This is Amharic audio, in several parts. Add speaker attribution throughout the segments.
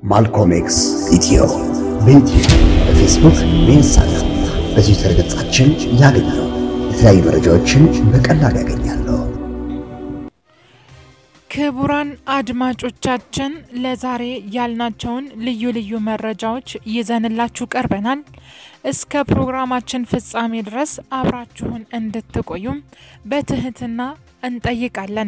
Speaker 1: ማልኮም ኤክስ ኢትዮ በዩቲዩብ በፌስቡክ በኢንስታግራም በትዊተር ገጻችን ያገኛሉ። የተለያዩ መረጃዎችን በቀላሉ ያገኛሉ።
Speaker 2: ክቡራን አድማጮቻችን ለዛሬ ያልናቸውን ልዩ ልዩ መረጃዎች ይዘንላችሁ ቀርበናል። እስከ ፕሮግራማችን ፍጻሜ ድረስ አብራችሁን እንድትቆዩም በትህትና እንጠይቃለን።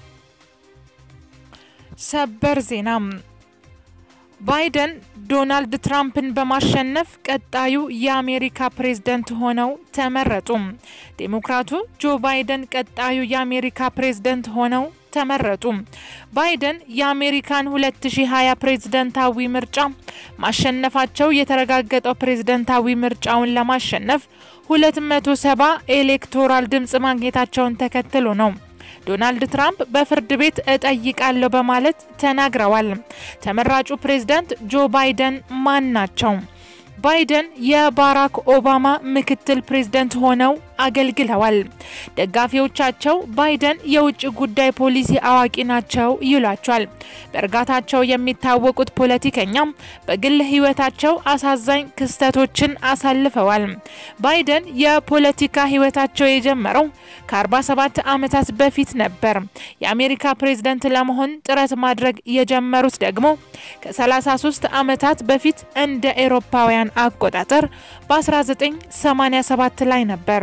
Speaker 2: ሰበር ዜና ባይደን ዶናልድ ትራምፕን በማሸነፍ ቀጣዩ የአሜሪካ ፕሬዝደንት ሆነው ተመረጡ። ዴሞክራቱ ጆ ባይደን ቀጣዩ የአሜሪካ ፕሬዝደንት ሆነው ተመረጡ። ባይደን የአሜሪካን 2020 ፕሬዝደንታዊ ምርጫ ማሸነፋቸው የተረጋገጠው ፕሬዝደንታዊ ምርጫውን ለማሸነፍ 270 ኤሌክቶራል ድምፅ ማግኘታቸውን ተከትሎ ነው። ዶናልድ ትራምፕ በፍርድ ቤት እጠይቃለሁ በማለት ተናግረዋል። ተመራጩ ፕሬዝዳንት ጆ ባይደን ማን ናቸው? ባይደን የባራክ ኦባማ ምክትል ፕሬዝደንት ሆነው አገልግለዋል። ደጋፊዎቻቸው ባይደን የውጭ ጉዳይ ፖሊሲ አዋቂ ናቸው ይሏቸዋል። በእርጋታቸው የሚታወቁት ፖለቲከኛም በግል ሕይወታቸው አሳዛኝ ክስተቶችን አሳልፈዋል። ባይደን የፖለቲካ ሕይወታቸው የጀመረው ከ47 ዓመታት በፊት ነበር። የአሜሪካ ፕሬዝደንት ለመሆን ጥረት ማድረግ የጀመሩት ደግሞ ከ33 ዓመታት በፊት እንደ ኤሮፓውያን አቆጣጠር በ1987 ላይ ነበር።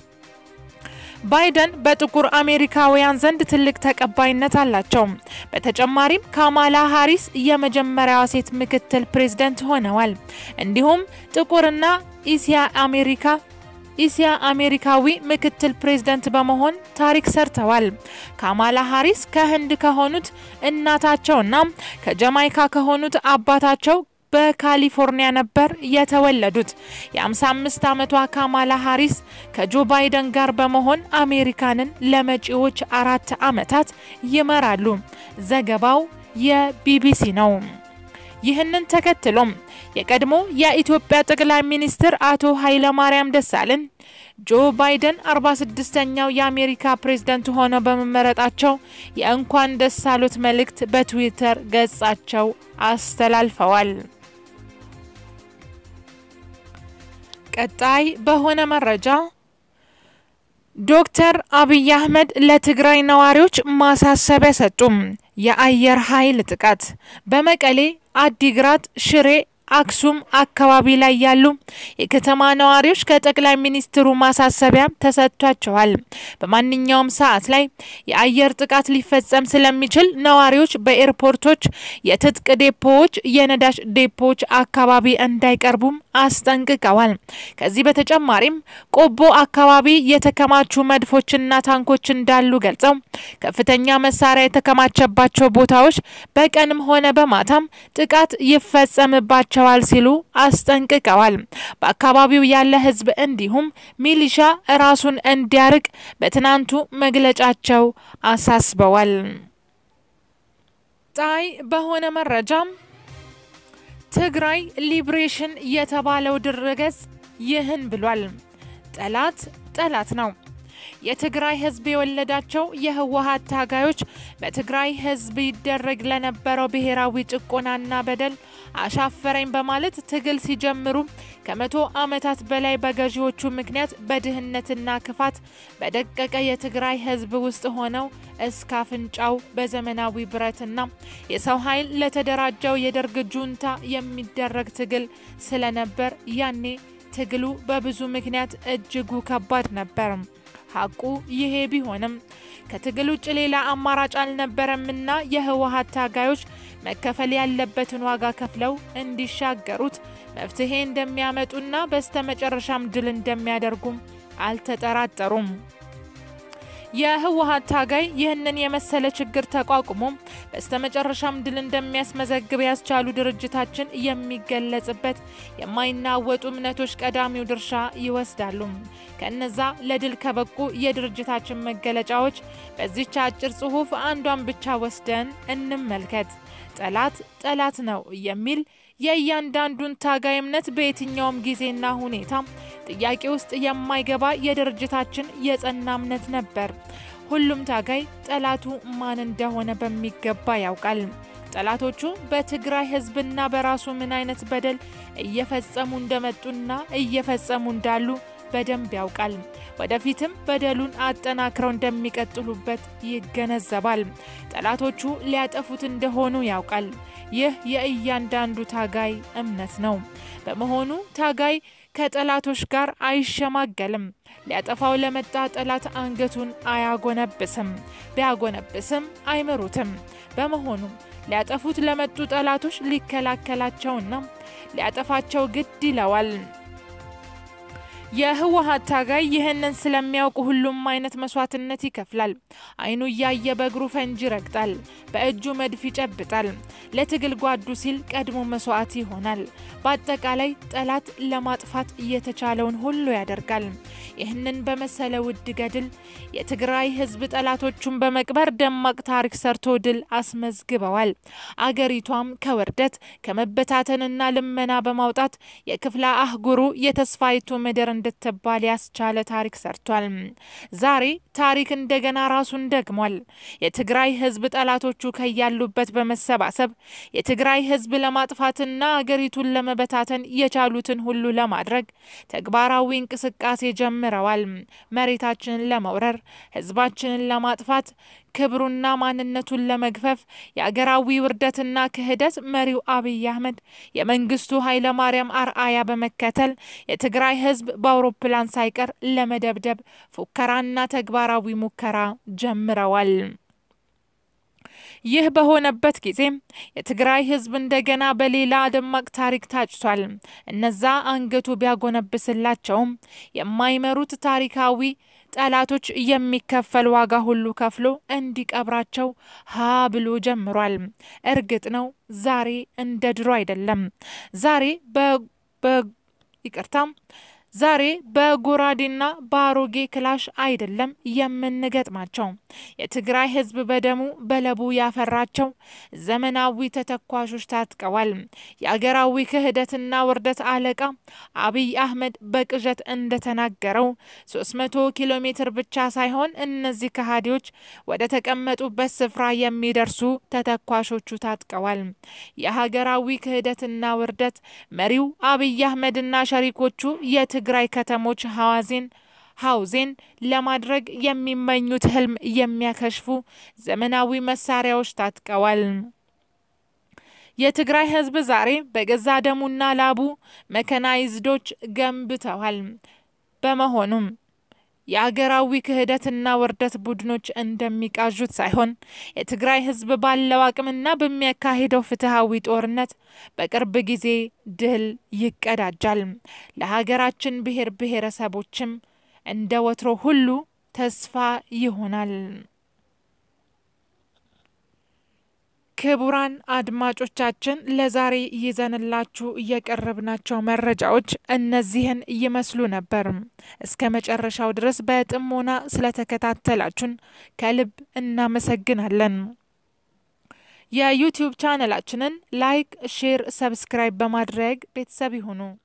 Speaker 2: ባይደን በጥቁር አሜሪካውያን ዘንድ ትልቅ ተቀባይነት አላቸው። በተጨማሪም ካማላ ሃሪስ የመጀመሪያዋ ሴት ምክትል ፕሬዝደንት ሆነዋል። እንዲሁም ጥቁርና ኢሲያ አሜሪካ ኢሲያ አሜሪካዊ ምክትል ፕሬዝደንት በመሆን ታሪክ ሰርተዋል። ካማላ ሃሪስ ከህንድ ከሆኑት እናታቸውና ከጀማይካ ከሆኑት አባታቸው በካሊፎርኒያ ነበር የተወለዱት። የ55 ዓመቷ ካማላ ሃሪስ ከጆ ባይደን ጋር በመሆን አሜሪካንን ለመጪዎች አራት ዓመታት ይመራሉ። ዘገባው የቢቢሲ ነው። ይህንን ተከትሎም የቀድሞ የኢትዮጵያ ጠቅላይ ሚኒስትር አቶ ኃይለማርያም ደሳለኝ ጆ ባይደን 46ኛው የአሜሪካ ፕሬዝደንት ሆነው በመመረጣቸው የእንኳን ደስ አሎት መልእክት በትዊተር ገጻቸው አስተላልፈዋል። ቀጣይ በሆነ መረጃ ዶክተር አብይ አህመድ ለትግራይ ነዋሪዎች ማሳሰቢያ ሰጡም። የአየር ኃይል ጥቃት በመቀሌ፣ አዲግራት፣ ሽሬ አክሱም አካባቢ ላይ ያሉ የከተማ ነዋሪዎች ከጠቅላይ ሚኒስትሩ ማሳሰቢያ ተሰጥቷቸዋል። በማንኛውም ሰዓት ላይ የአየር ጥቃት ሊፈጸም ስለሚችል ነዋሪዎች በኤርፖርቶች፣ የትጥቅ ዴፖዎች፣ የነዳጅ ዴፖዎች አካባቢ እንዳይቀርቡም አስጠንቅቀዋል። ከዚህ በተጨማሪም ቆቦ አካባቢ የተከማቹ መድፎችና ታንኮች እንዳሉ ገልጸው ከፍተኛ መሳሪያ የተከማቸባቸው ቦታዎች በቀንም ሆነ በማታም ጥቃት ይፈጸምባቸው ቸዋል ሲሉ አስጠንቅቀዋል። በአካባቢው ያለ ሕዝብ እንዲሁም ሚሊሻ ራሱን እንዲያርቅ በትናንቱ መግለጫቸው አሳስበዋል። ጣይ በሆነ መረጃም ትግራይ ሊብሬሽን የተባለው ድረገጽ ይህን ብሏል። ጠላት ጠላት ነው። የትግራይ ህዝብ የወለዳቸው የህወሀት ታጋዮች በትግራይ ህዝብ ይደረግ ለነበረው ብሔራዊ ጭቆናና በደል አሻፈረኝ በማለት ትግል ሲጀምሩ ከመቶ ዓመታት በላይ በገዢዎቹ ምክንያት በድህነትና ክፋት በደቀቀ የትግራይ ህዝብ ውስጥ ሆነው እስከ አፍንጫው በዘመናዊ ብረትና የሰው ኃይል ለተደራጀው የደርግ ጁንታ የሚደረግ ትግል ስለነበር ያኔ ትግሉ በብዙ ምክንያት እጅጉ ከባድ ነበር። ሀቁ ይሄ ቢሆንም ከትግል ውጭ ሌላ አማራጭ አልነበረምና የህወሀት ታጋዮች መከፈል ያለበትን ዋጋ ከፍለው እንዲሻገሩት መፍትሄ እንደሚያመጡና በስተመጨረሻም ድል እንደሚያደርጉም አልተጠራጠሩም። የህወሀት ታጋይ ይህንን የመሰለ ችግር ተቋቁሞ በስተመጨረሻም ድል እንደሚያስመዘግብ ያስቻሉ ድርጅታችን የሚገለጽበት የማይናወጡ እምነቶች ቀዳሚው ድርሻ ይወስዳሉ። ከነዛ ለድል ከበቁ የድርጅታችን መገለጫዎች በዚች አጭር ጽሁፍ አንዷን ብቻ ወስደን እንመልከት። ጠላት ጠላት ነው የሚል የእያንዳንዱን ታጋይ እምነት በየትኛውም ጊዜና ሁኔታ ጥያቄ ውስጥ የማይገባ የድርጅታችን የጸና እምነት ነበር። ሁሉም ታጋይ ጠላቱ ማን እንደሆነ በሚገባ ያውቃል። ጠላቶቹ በትግራይ ሕዝብና በራሱ ምን አይነት በደል እየፈጸሙ እንደመጡና እየፈጸሙ እንዳሉ በደንብ ያውቃል። ወደፊትም በደሉን አጠናክረው እንደሚቀጥሉበት ይገነዘባል። ጠላቶቹ ሊያጠፉት እንደሆኑ ያውቃል። ይህ የእያንዳንዱ ታጋይ እምነት ነው። በመሆኑ ታጋይ ከጠላቶች ጋር አይሸማገልም። ሊያጠፋው ለመጣ ጠላት አንገቱን አያጎነብስም። ቢያጎነብስም አይምሩትም። በመሆኑም ሊያጠፉት ለመጡ ጠላቶች ሊከላከላቸውና ሊያጠፋቸው ግድ ይለዋል። የህወሓት ታጋይ ይህንን ስለሚያውቅ ሁሉም አይነት መስዋዕትነት ይከፍላል። አይኑ እያየ በእግሩ ፈንጂ ይረግጣል፣ በእጁ መድፍ ይጨብጣል። ለትግል ጓዱ ሲል ቀድሞ መስዋዕት ይሆናል። በአጠቃላይ ጠላት ለማጥፋት እየተቻለውን ሁሉ ያደርጋል። ይህንን በመሰለ ውድ ገድል የትግራይ ህዝብ ጠላቶቹን በመቅበር ደማቅ ታሪክ ሰርቶ ድል አስመዝግበዋል። አገሪቷም ከውርደት ከመበታተንና ልመና በማውጣት የክፍለ አህጉሩ የተስፋይቱ ምድር እንድትባል ያስቻለ ታሪክ ሰርቷል። ዛሬ ታሪክ እንደገና ራሱን ደግሟል። የትግራይ ህዝብ ጠላቶቹ ከያሉበት በመሰባሰብ የትግራይ ህዝብ ለማጥፋትና አገሪቱን ለመበታተን የቻሉትን ሁሉ ለማድረግ ተግባራዊ እንቅስቃሴ ጀምረዋል። መሬታችንን ለመውረር፣ ህዝባችንን ለማጥፋት ክብሩና ማንነቱን ለመግፈፍ የአገራዊ ውርደትና ክህደት መሪው አብይ አህመድ የመንግስቱ ኃይለማርያም አርአያ በመከተል የትግራይ ህዝብ በአውሮፕላን ሳይቀር ለመደብደብ ፉከራና ተግባራዊ ሙከራ ጀምረዋል። ይህ በሆነበት ጊዜ የትግራይ ህዝብ እንደገና በሌላ ደማቅ ታሪክ ታጭቷል። እነዛ አንገቱ ቢያጎነብስላቸውም የማይመሩት ታሪካዊ ጠላቶች የሚከፈል ዋጋ ሁሉ ከፍሎ እንዲቀብራቸው ሀ ብሎ ጀምሯል። እርግጥ ነው ዛሬ እንደ ድሮ አይደለም። ዛሬ በ ይቅርታም ዛሬ በጎራዴና በአሮጌ ክላሽ አይደለም የምንገጥማቸው። የትግራይ ህዝብ በደሙ በለቡ ያፈራቸው ዘመናዊ ተተኳሾች ታጥቀዋል። የአገራዊ ክህደትና ውርደት አለቃ አብይ አህመድ በቅዠት እንደተናገረው 300 ኪሎ ሜትር ብቻ ሳይሆን እነዚህ ከሃዲዎች ወደ ተቀመጡበት ስፍራ የሚደርሱ ተተኳሾቹ ታጥቀዋል። የሀገራዊ ክህደትና ውርደት መሪው አብይ አህመድና ሸሪኮቹ የት ትግራይ ከተሞች ሐዋዜን ሀውዜን ለማድረግ የሚመኙት ህልም የሚያከሽፉ ዘመናዊ መሳሪያዎች ታጥቀዋል። የትግራይ ህዝብ ዛሬ በገዛ ደሙና ላቡ መከናይዝዶች ገንብተዋል። በመሆኑም የአገራዊ ክህደትና ውርደት ቡድኖች እንደሚቃዡት ሳይሆን የትግራይ ህዝብ ባለው አቅምና በሚያካሂደው ፍትሐዊ ጦርነት በቅርብ ጊዜ ድል ይቀዳጃል። ለሀገራችን ብሔር ብሔረሰቦችም እንደ ወትሮ ሁሉ ተስፋ ይሆናል። ክቡራን አድማጮቻችን ለዛሬ ይዘንላችሁ እየቀረብናቸው መረጃዎች እነዚህን ይመስሉ ነበር። እስከ መጨረሻው ድረስ በጥሞና ስለተከታተላችሁን ከልብ እናመሰግናለን። የዩቲዩብ ቻነላችንን ላይክ፣ ሼር፣ ሰብስክራይብ በማድረግ ቤተሰብ ይሁኑ።